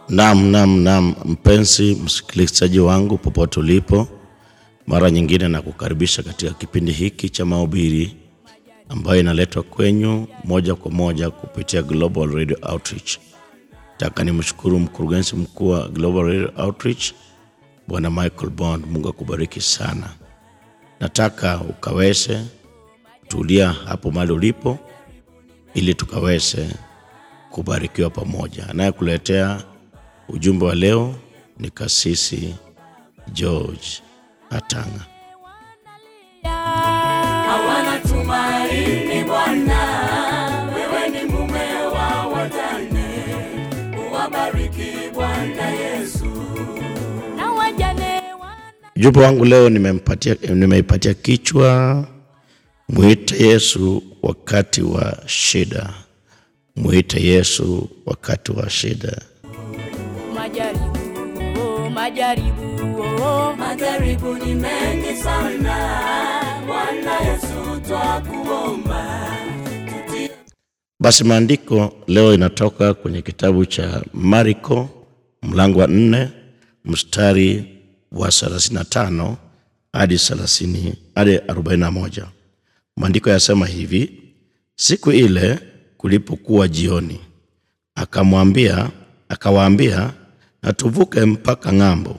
Naam, naam, naam, mpenzi msikilizaji wangu popote ulipo, mara nyingine na kukaribisha katika kipindi hiki cha mahubiri ambayo inaletwa kwenyu moja kwa moja kupitia Global Radio Outreach. Nataka nimshukuru mkurugenzi mkuu wa Global Radio Outreach Bwana Michael Bond. Mungu akubariki sana. Nataka ukaweze tulia hapo mahali ulipo ili tukaweze kubarikiwa pamoja. Anayekuletea ujumbe wa leo ni Kasisi George Atanga. hawana tumaini Bwana, wewe ni mume wa wajane, uwabariki Bwana Yesu. Na wajane wana Ujumbe wangu leo nimempatia, nimeipatia kichwa mwite Yesu wakati wa shida. Mwite Yesu wakati wa shida. majaribu, oh, majaribu, oh, majaribu ni mengi sana. Bwana Yesu twakuomba, tutie Basi maandiko leo inatoka kwenye kitabu cha Marko mlango wa nne mstari wa 35 hadi 30 hadi 41. Maandiko yasema hivi: siku ile kulipokuwa jioni, akamwambia akawaambia, na tuvuke mpaka ng'ambo.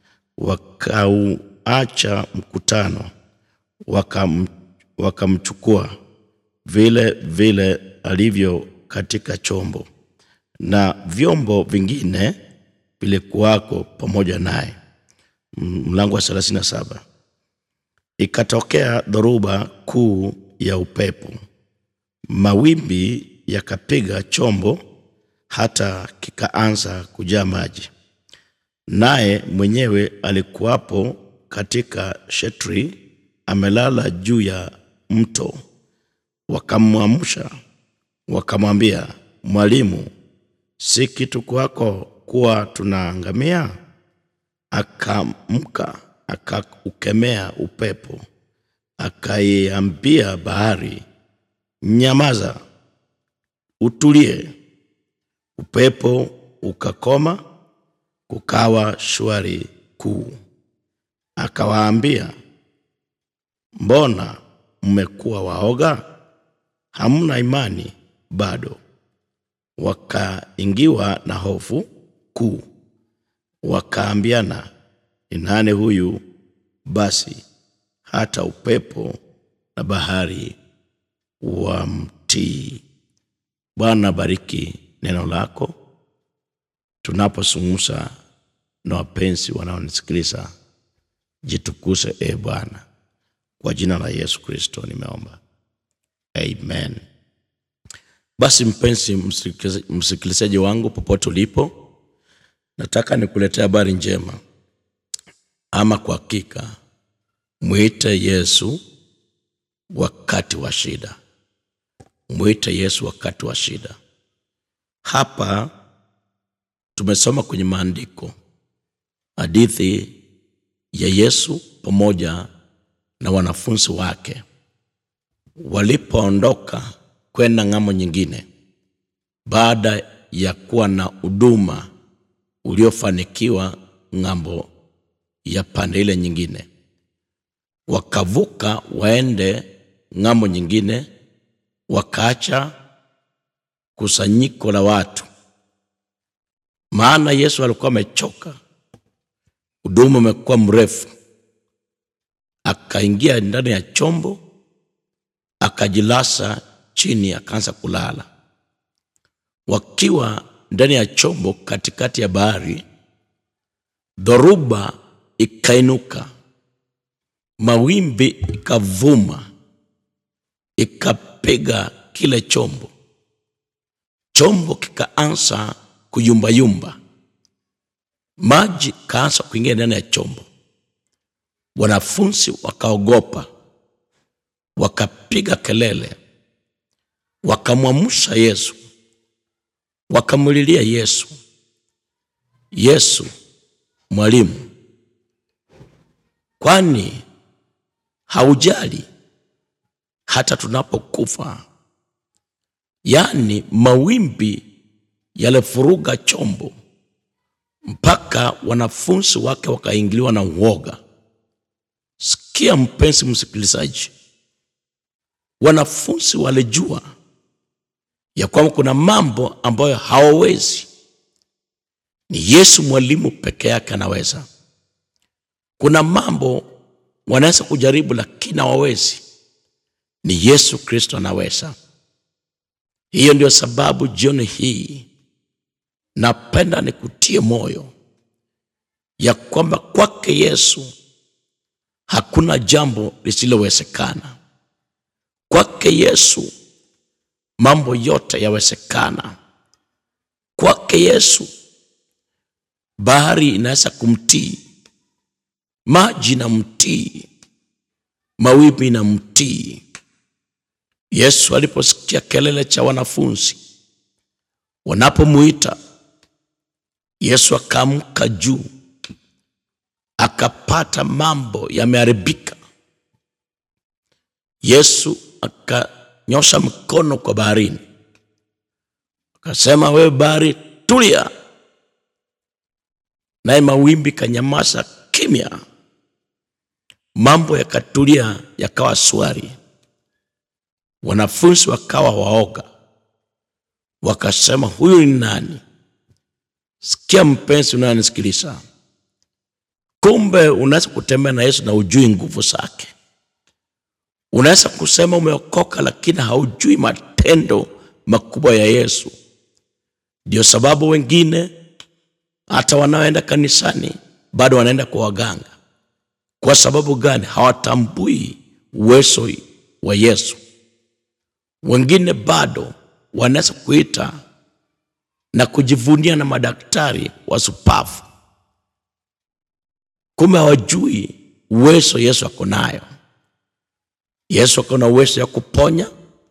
Wakauacha mkutano, wakam, wakamchukua vile vile alivyo katika chombo, na vyombo vingine vilikuwako pamoja naye. M- Mlango wa 37. Ikatokea dhoruba kuu ya upepo, mawimbi yakapiga chombo hata kikaanza kujaa maji, naye mwenyewe alikuwapo katika shetri, amelala juu ya mto. Wakamwamsha wakamwambia, Mwalimu, si kitu kwako kuwa tunaangamia? Akamka akaukemea upepo, akaiambia bahari, nyamaza, utulie. Upepo ukakoma, kukawa shwari kuu. Akawaambia, mbona mmekuwa waoga? Hamna imani bado? Wakaingiwa na hofu kuu, wakaambiana, ni nani huyu basi hata upepo na bahari wamtii? Bwana bariki neno lako tunaposungumza na wapenzi wanaonisikiliza. Jitukuse e Bwana, kwa jina la Yesu Kristo nimeomba, amen. Basi mpenzi msikilizaji- msikilizaji wangu, popote ulipo, nataka nikuletea habari njema. Ama kwa hakika, mwite Yesu wakati wa shida. Mwite Yesu wakati wa shida. Hapa tumesoma kwenye maandiko hadithi ya Yesu pamoja na wanafunzi wake walipoondoka kwenda ng'ambo nyingine baada ya kuwa na huduma uliofanikiwa ng'ambo ya pande ile nyingine, wakavuka waende ng'ambo nyingine, wakaacha kusanyiko la watu, maana Yesu alikuwa amechoka, huduma umekuwa mrefu. Akaingia ndani ya chombo, akajilasa chini, akaanza kulala. Wakiwa ndani ya chombo katikati ya bahari, dhoruba ikainuka, mawimbi ikavuma, ikapiga kile chombo. Chombo kikaanza kuyumbayumba, maji kaanza kuingia ndani ya chombo. Wanafunzi wakaogopa, wakapiga kelele, wakamwamsha Yesu, wakamlilia Yesu, Yesu mwalimu, kwani haujali hata tunapokufa? Yaani mawimbi yalifuruga chombo, mpaka wanafunzi wake wakaingiliwa na uoga. Sikia mpenzi msikilizaji, wanafunzi walijua ya kwamba kuna mambo ambayo hawawezi, ni Yesu mwalimu peke yake anaweza. Kuna mambo wanaweza kujaribu, lakini hawawezi, ni Yesu Kristo anaweza. Hiyo ndio sababu jioni hii napenda nikutie moyo ya kwamba kwake Yesu hakuna jambo lisilowezekana. Kwake Yesu mambo yote yawezekana. Kwake Yesu bahari inaweza kumtii, maji na mtii, mawimbi na mtii. Yesu aliposikia kelele cha wanafunzi wanapomuita, Yesu akaamka juu, akapata mambo yameharibika. Yesu akanyosha mkono kwa baharini, akasema, wewe bahari, tulia, naye mawimbi kanyamaza kimya, mambo yakatulia, yakawa swari. Wanafunzi wakawa waoga, wakasema, huyu ni nani? Sikia mpenzi unayonisikiliza, kumbe unaweza kutembea na Yesu na ujui nguvu zake. Unaweza kusema umeokoka, lakini haujui matendo makubwa ya Yesu. Ndio sababu wengine hata wanaoenda kanisani bado wanaenda kwa waganga. Kwa sababu gani? Hawatambui uwezo wa Yesu. Wengine bado wanaweza kuita na kujivunia na madaktari wasupavu, kumbe hawajui uwezo Yesu ako nayo. Yesu ako na uwezo ya kuponya,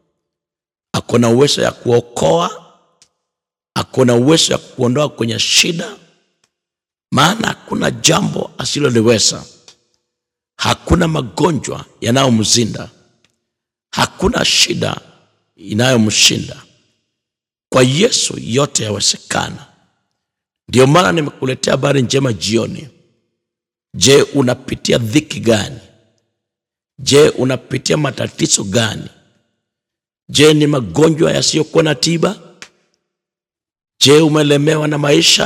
ako na uwezo ya kuokoa, ako na uwezo ya kuondoa kwenye shida, maana hakuna jambo asiloliweza. Hakuna magonjwa yanayomzinda, hakuna shida inayomshinda. Kwa Yesu yote yawezekana. Ndio maana nimekuletea habari njema jioni. Je, unapitia dhiki gani? Je, unapitia matatizo gani? Je, ni magonjwa yasiyokuwa na tiba? Je, umelemewa na maisha?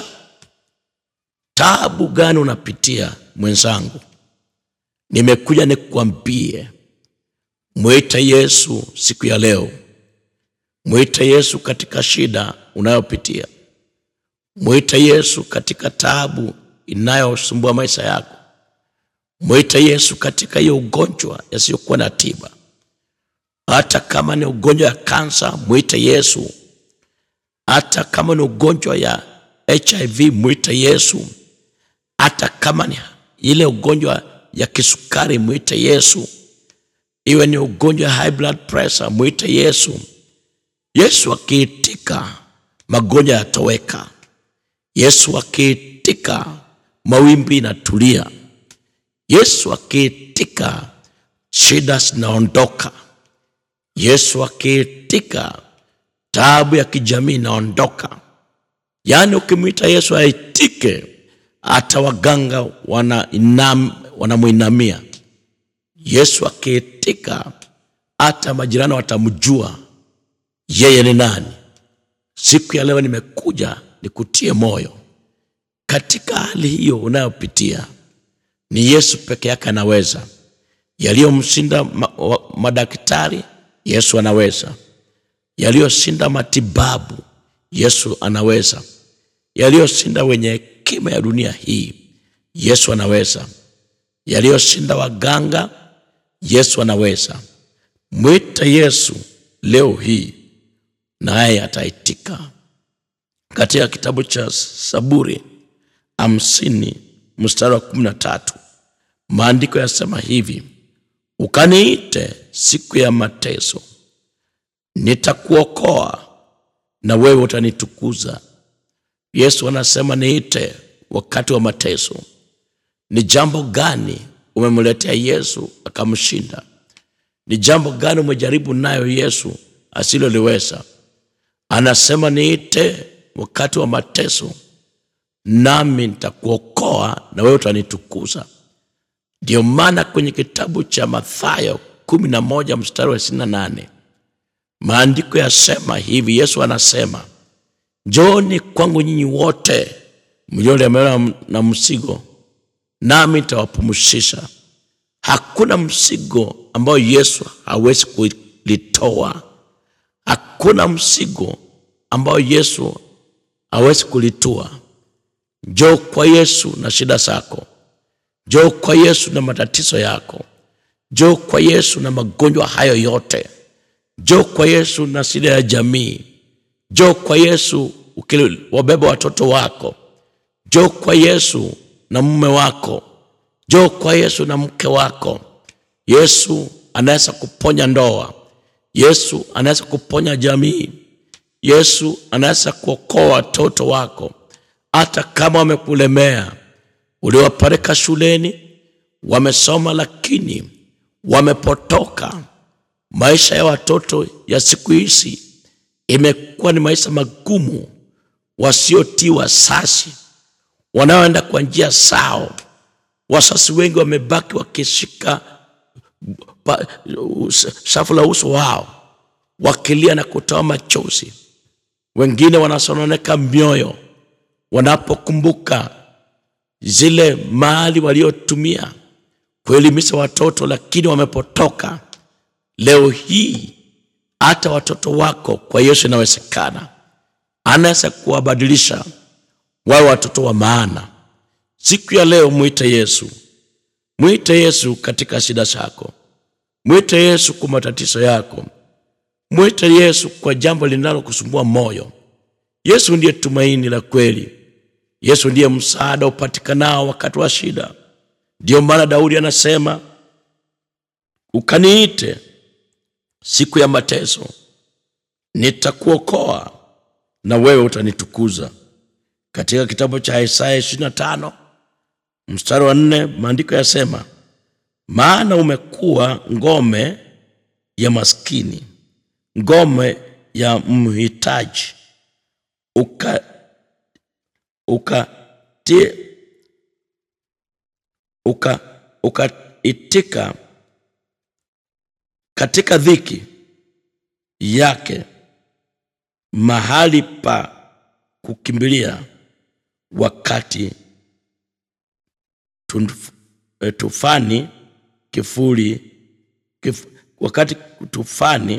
Taabu gani unapitia mwenzangu? Nimekuja nikuambie, mwite Yesu siku ya leo. Mwite Yesu katika shida unayopitia. Mwite Yesu katika taabu inayosumbua maisha yako. Mwite Yesu katika hiyo ugonjwa yasiyokuwa na tiba. Hata kama ni ugonjwa ya kansa, mwite Yesu. Hata kama ni ugonjwa ya HIV, mwite Yesu. Hata kama ni ile ugonjwa ya kisukari, mwite Yesu. Iwe ni ugonjwa ya high blood pressure, mwite Yesu. Yesu akiitika, magonjwa yatoweka. Yesu akiitika, mawimbi inatulia. Yesu akiitika, shida zinaondoka. Yesu akiitika, taabu ya kijamii inaondoka. Yaani, ukimwita Yesu aitike, hata waganga wanamwinamia. Wana Yesu akiitika, hata majirani watamjua yeye ni nani. Siku ya leo nimekuja nikutie moyo katika hali hiyo unayopitia. Ni Yesu peke yake anaweza. Yaliyomshinda ma, madaktari, Yesu anaweza. Yaliyoshinda matibabu, Yesu anaweza. Yaliyoshinda wenye hekima ya dunia hii, Yesu anaweza. Yaliyoshinda waganga, Yesu anaweza. Mwite Yesu leo hii naye ataitika. Katika kitabu cha Saburi hamsini mstari wa kumi na tatu maandiko yasema hivi, ukaniite siku ya mateso, nitakuokoa na wewe utanitukuza. Yesu anasema niite wakati wa mateso. Ni jambo gani umemletea Yesu akamshinda? Ni jambo gani umejaribu nayo Yesu asiloliweza? Anasema niite wakati wa mateso, nami nitakuokoa na wewe utanitukuza. Ndio maana kwenye kitabu cha Mathayo kumi na moja mstari wa ishirini na nane maandiko yasema hivi, Yesu anasema njooni kwangu nyinyi wote mliolemewa na mzigo, nami nitawapumzisha. Hakuna mzigo ambao Yesu hawezi kulitoa. Hakuna mzigo ambao Yesu hawezi kulitua. Njoo kwa Yesu na shida zako, njoo kwa Yesu na matatizo yako, njoo kwa Yesu na magonjwa hayo yote, njoo kwa Yesu na shida ya jamii, njoo kwa Yesu ukiwabeba watoto wako, njoo kwa Yesu na mume wako, njoo kwa Yesu na mke wako. Yesu anaweza kuponya ndoa, Yesu anaweza kuponya jamii, Yesu anaweza kuokoa watoto wako hata kama wamekulemea. Uliwapeleka shuleni, wamesoma, lakini wamepotoka. Maisha ya watoto ya siku hizi imekuwa ni maisha magumu, wasiotii wazazi, wanaoenda kwa njia zao. Wazazi wengi wamebaki wakishika pa- shafu la uso wao wakilia na kutoa machozi. Wengine wanasononeka mioyo wanapokumbuka zile mali waliotumia kuelimisha watoto, lakini wamepotoka. Leo hii hata watoto wako kwa Yesu inawezekana, anaweza kuwabadilisha wawe watoto wa maana. Siku ya leo mwite Yesu, mwite Yesu katika shida zako, mwite Yesu kwa matatizo yako, mwite Yesu kwa jambo linalokusumbua moyo. Yesu ndiye tumaini la kweli. Yesu ndiye msaada upatikanao wakati wa shida. Ndiyo maana Daudi anasema, ukaniite siku ya mateso, nitakuokoa na wewe utanitukuza. Katika kitabu cha Isaya 25 mstari wa nne maandiko yasema, maana umekuwa ngome ya maskini, ngome ya mhitaji, uka ukati uka ukaitika katika dhiki yake mahali pa kukimbilia wakati tunf- eh, tufani kifuri kif, wakati tufani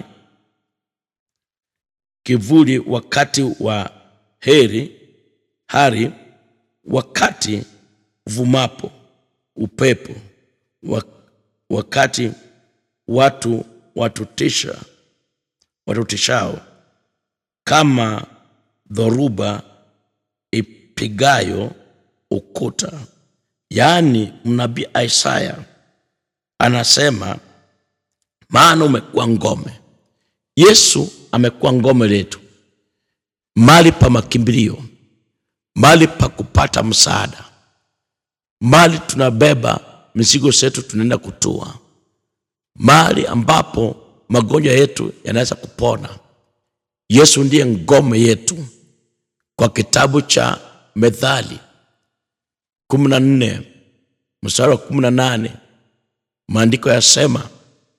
kivuli wakati wa heri hari wakati vumapo upepo wa- wakati watu watutisha watutishao kama dhoruba ipigayo ukuta. Yaani mnabii Isaya anasema, maana umekuwa ngome. Yesu amekuwa ngome letu, mali pa makimbilio, mali pa kupata msaada, mali tunabeba mizigo zetu tunaenda kutua, mali ambapo magonjwa yetu yanaweza kupona. Yesu ndiye ngome yetu. Kwa kitabu cha Methali kumi na nne mstari wa kumi na nane maandiko yasema,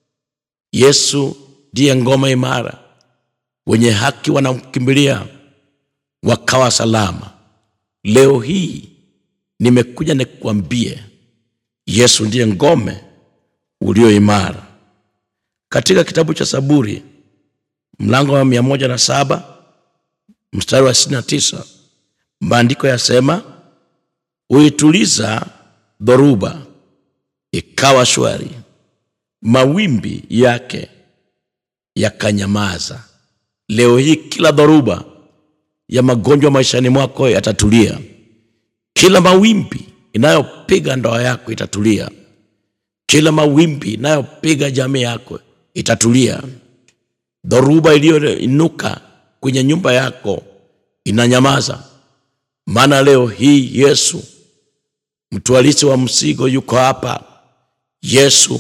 Yesu ndiye ngome imara, wenye haki wanamkimbilia wakawa salama. Leo hii nimekuja nikuambie, Yesu ndiye ngome ulio imara. Katika kitabu cha Zaburi mlango wa mia moja na saba mstari wa sitini na tisa maandiko yasema, huituliza dhoruba ikawa shwari, mawimbi yake yakanyamaza. Leo hii kila dhoruba ya magonjwa maishani mwako yatatulia, kila mawimbi inayopiga ndoa yako itatulia, kila mawimbi inayopiga jamii yako itatulia. Dhoruba iliyoinuka kwenye nyumba yako inanyamaza, maana leo hii Yesu mtwalisi wa mzigo yuko hapa. Yesu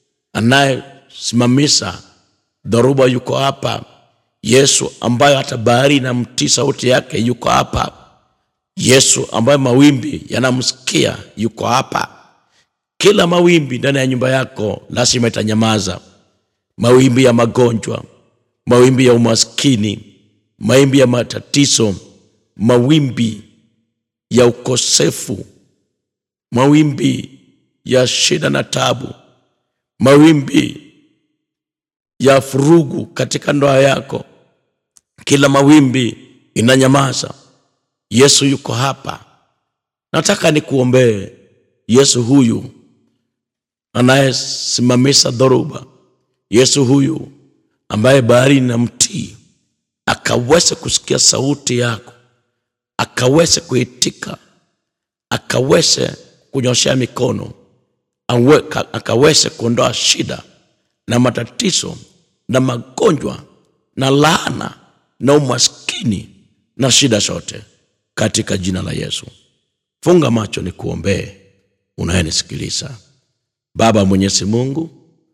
anayesimamisha dhoruba yuko hapa. Yesu ambayo hata bahari inamtii sauti yake yuko hapa. Yesu ambaye mawimbi yanamsikia yuko hapa. Kila mawimbi ndani ya nyumba yako lazima itanyamaza. Mawimbi ya magonjwa, mawimbi ya umaskini, mawimbi ya matatizo, mawimbi ya ukosefu, mawimbi ya shida na tabu, mawimbi ya furugu katika ndoa yako, kila mawimbi inanyamaza. Yesu yuko hapa. Nataka nikuombee. Yesu huyu anayesimamisha dhoruba, Yesu huyu ambaye bahari na mtii akaweze kusikia sauti yako, akaweze kuitika, akaweze kunyoshea mikono, awe- ka- akaweze kuondoa shida na matatizo na magonjwa na laana na umaskini na shida zote katika jina la Yesu. Funga macho ni kuombee unayenisikiliza. Baba Mwenyezi Mungu,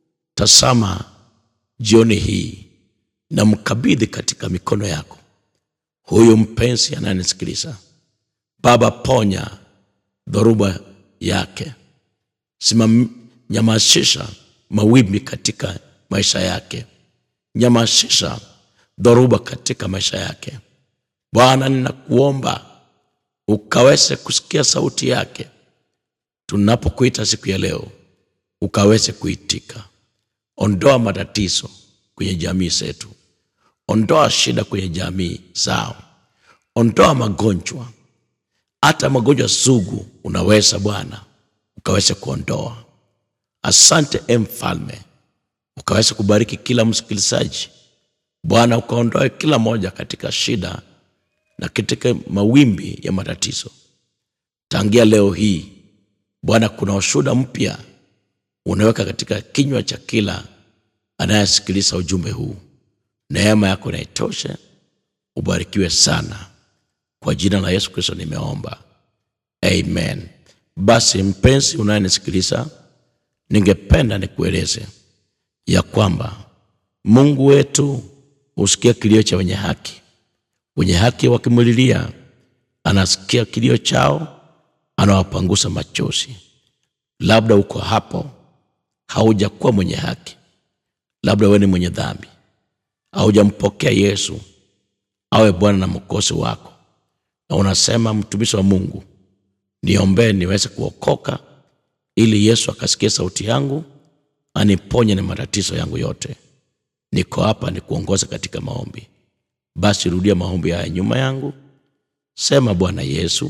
tazama jioni hii na mkabidhi katika mikono yako huyu mpenzi anayenisikiliza. Baba, ponya dhoruba yake, simam, nyamasisha mawimbi katika maisha yake, nyamasisha dhoruba katika maisha yake. Bwana, ninakuomba ukaweze kusikia sauti yake tunapokuita siku ya leo, ukaweze kuitika. Ondoa matatizo kwenye jamii zetu, ondoa shida kwenye jamii zao, ondoa magonjwa, hata magonjwa sugu unaweza Bwana ukaweze kuondoa. Asante e Mfalme, ukaweze kubariki kila msikilizaji Bwana, ukaondoe kila moja katika shida na katika mawimbi ya matatizo. Tangia leo hii Bwana, kuna ushuhuda mpya unaweka katika kinywa cha kila anayesikiliza ujumbe huu. Neema yako na itoshe, ubarikiwe sana. Kwa jina la Yesu Kristo nimeomba, amen. Basi mpenzi unayenisikiliza, ningependa nikueleze ya kwamba Mungu wetu husikia kilio cha wenye haki. Wenye haki wakimlilia, anasikia kilio chao, anawapangusa machozi. Labda uko hapo, haujakuwa mwenye haki, labda wewe ni mwenye dhambi, haujampokea Yesu awe Bwana na mwokozi wako, na unasema mtumishi wa Mungu, niombee niweze kuokoka, ili Yesu akasikie sauti yangu, aniponye na matatizo yangu yote. Niko hapa nikuongoza katika maombi. Basi rudia maombi haya nyuma yangu, sema: Bwana Yesu,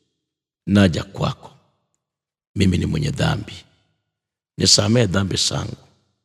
naja kwako, mimi ni mwenye dhambi, nisamehe dhambi zangu,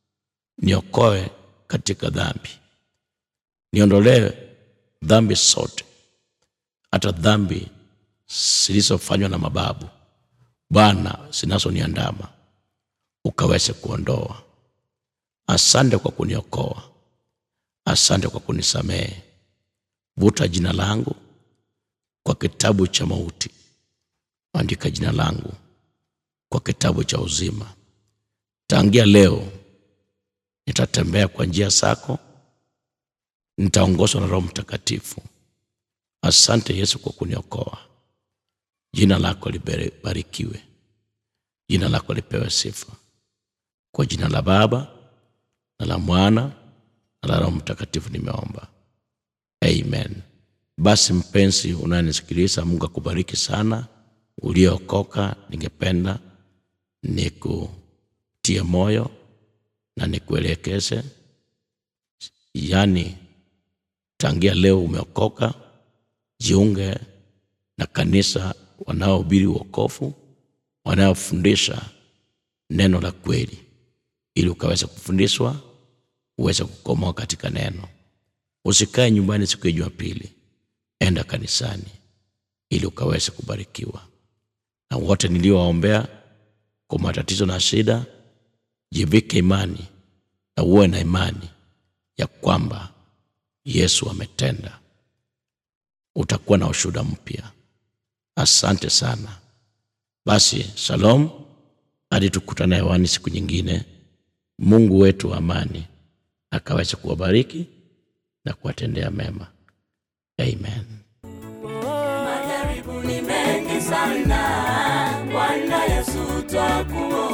niokoe katika dhambi, niondolee dhambi zote, hata dhambi zilizofanywa na mababu Bwana, zinazoniandama ukaweze kuondoa. Asante kwa kuniokoa, asante kwa kunisamehe. Vuta jina langu kwa kitabu cha mauti, andika jina langu kwa kitabu cha uzima. Tangia leo nitatembea kwa njia zako, nitaongozwa na Roho Mtakatifu. Asante Yesu kwa kuniokoa. Jina lako libarikiwe, jina lako lipewe sifa. Kwa jina la Baba na la Mwana na la Roho Mtakatifu nimeomba, amen. Basi mpenzi unayenisikiliza, Mungu akubariki sana. Uliyookoka, ningependa nikutie moyo na nikuelekeze, yaani tangia leo umeokoka, jiunge na kanisa wanaohubiri wokovu, wanaofundisha neno la kweli, ili ukaweze kufundishwa uweze kukomoa katika neno. Usikae nyumbani siku ya Jumapili, enda kanisani ili ukaweze kubarikiwa. Na wote niliowaombea kwa matatizo na shida, jivike imani na uwe na imani ya kwamba Yesu ametenda. Utakuwa na ushuhuda mpya. Asante sana. Basi shalom, hadi tukutane hewani siku nyingine. Mungu wetu wa amani akaweze kuwabariki na kuwatendea mema. Amen. Majaribu ni sana. Bwana Yesu twakuomba.